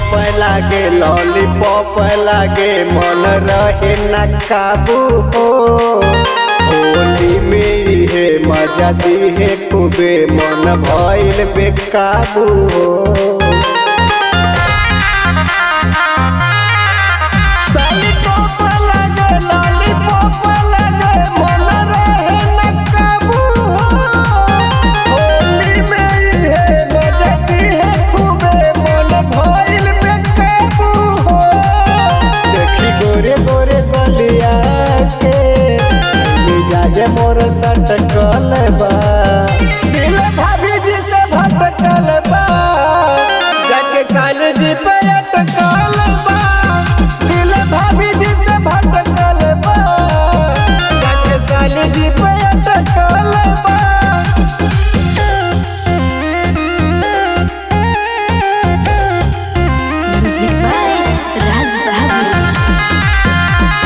लागे लॉलीपॉप लागे मन रहे न काबू हो होली में इहे मजा दिहे खूबे मन भइल बेकाबू हो लॉलीपॉप लागे लॉलीपॉप लागे मन रहे न काबू हो होली में इहे मजा दिहे खूबे मन भइल बेकाबू हो देखी गोरे गोरे गलिया के मिजाज मोर सटकल बा दिल भाभी जी से भटकल बा जाके साल जी पे अटकल बा दिल भाभी जी से भटकल बा जाके साल जी पे अटकल बा Music by Raj Bahadur.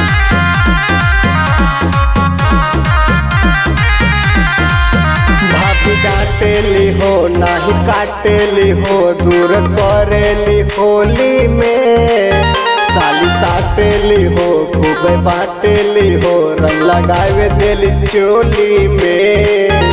भाभी डांटेली हो नाही काटेली हो दूर करेली होली में साली साटेली हो खूब बाटेली हो रंग लगावे देली चोली में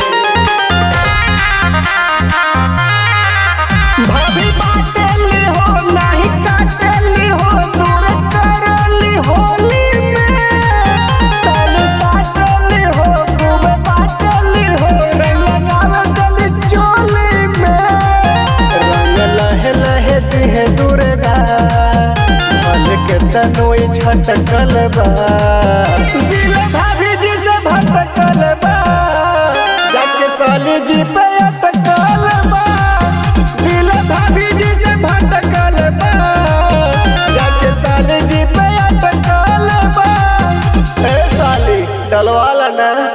भाभी बाटेली हो नाही काटेली हो दूर करेली होली में साली साटेली हो खूब बाटेली हो रंग लगावे देली चोली में रंग लहे लहे दिहे दुर्गा भल के तनोई छटकल बा दिल भाभी जी से भटकल बा जाके साली जी पे अटकल बा दिल भाभी जी से भटकल बा जाके साली जी पे अटकल बा ए साली डलवाला ना